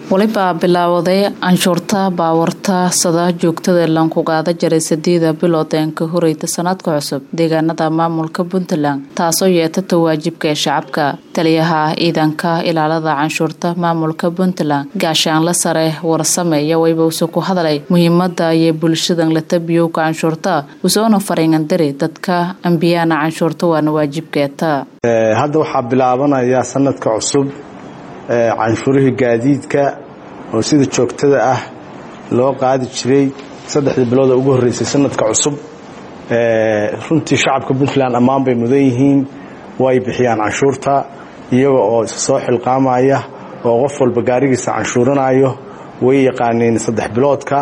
walibaa bilaawaday canshuurta baawarta sada joogtada lankugaada jaray sideeda bilood een ka horeyta sanadka cusub deegaanada maamulka puntland taasoo yeetata waajibka ee shacabka taliyaha ciidanka ilaalada canshuurta maamulka puntland gaashaanle sare warsameeya waybause ku hadalay muhiimada iyo bulshadan latabiyowka canshuurta usoona fariingandari dadka ambiyaana canshuurta waana waajibkeeta hadda waxaa bilaabanaya sanadka cusub canshuurihii gaadiidka oo sida joogtada ah loo qaadi jiray saddexdii bilood oo ugu horreysay sanadka cusub runtii shacabka puntland ammaan bay mudan yihiin way bixiyaan canshuurta iyaga oo isa soo xilqaamaya oo qof walba gaarigiisa canshuuranayo way yaqaaneen saddex biloodka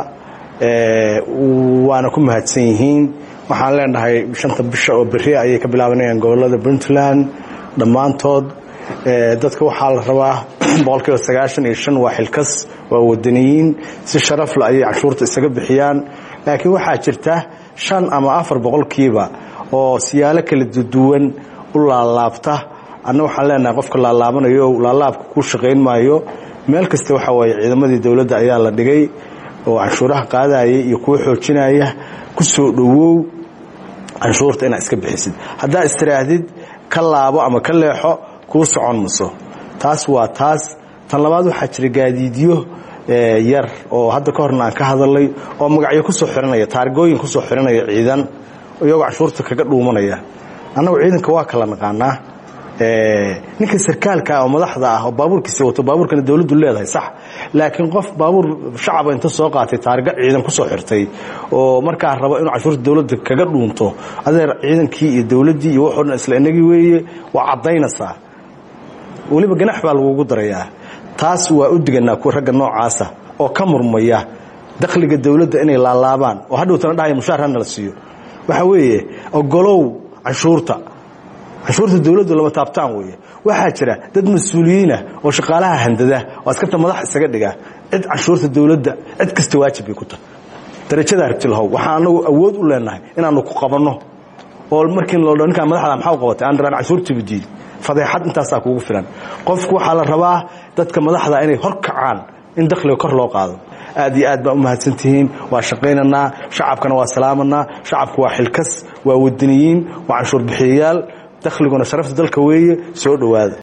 waana ku mahadsan yihiin waxaan leenahay shanta bisha oo berri ayay ka bilaabanayaan gobolada puntland dhammaantood dadka waxaa la rabaa boqolkiiba sagaashan iyo shan waa xilkas waa wadaniyiin si sharafle ayay canshuurta isaga bixiyaan laakiin waxaa jirta shan ama afar boqolkiiba oo siyaalo kala duwan u laalaabta anna waxaan leenahay qofka laalaabanayo laalaabka kuu shaqayn maayo meel kasta waxa waaye ciidamadii dowladda ayaa la dhigay oo canshuuraha qaadaya iyo kuwa xoojinaya ku soo dhowow canshuurta inaad iska bixisid haddaa istiraahdid ka laabo ama ka leexo kuu socon maso taas waa taas tan labaad waxaa jira gaadiidyo yar oo hadda ka horna aan ka hadalay oo magacyo kusoo xiranaya taargooyin kusoo xiranaya ciidan iyagoo canshuurta kaga dhuumanaya annagu ciidanka waa kala naqaanaa ninka sarkaalka oo madaxda ah oo baabuurkiisa wato baabuurkana dowladdu leedahay sax laakiin qof baabuur shacaba inta soo qaatay taarga ciidan kusoo xirtay oo markaa rabo inuu canshuurta dowladda kaga dhuunto adeer ciidankii iyo dowladdii iyo waxoo dhan isla inagii weeye waa caddaynaysaa weliba ganax baa lagugu darayaa taas waa u diganaa ragga noocaasa oo ka murmaya dakhliga dowladda inay laalaabaan oo hadhowtana dhahaya mushaar hana la siiyo waxaa weeye ogolow canshuurta canshuurta dowladdu lama taabtaan weeye waxaa jira dad mas-uuliyiinah oo shaqaalaha handada oo askarta madax isaga dhiga cid canshuurta dowladda cid kasta waajib bay ku tahay darajadaa rabtilahow waxaan anagu awood u leenahay inaanu ku qabanno oo markii loo dho ninkaan madaxda maxaa qabatay aan rabaan canshuurtiiba diid fadeexad intaasaa kuugu filan qofku waxaa la rabaa dadka madaxda inay hor kacaan in dakhliga kor loo qaado aad iyo aad baa u mahadsantihiin waa shaqaynaynaa shacabkana waa salaamanaa shacabku waa xilkas waa wadaniyiin waa canshuur bixiyayaal dakhliguna sharafta dalka weeye soo dhowaada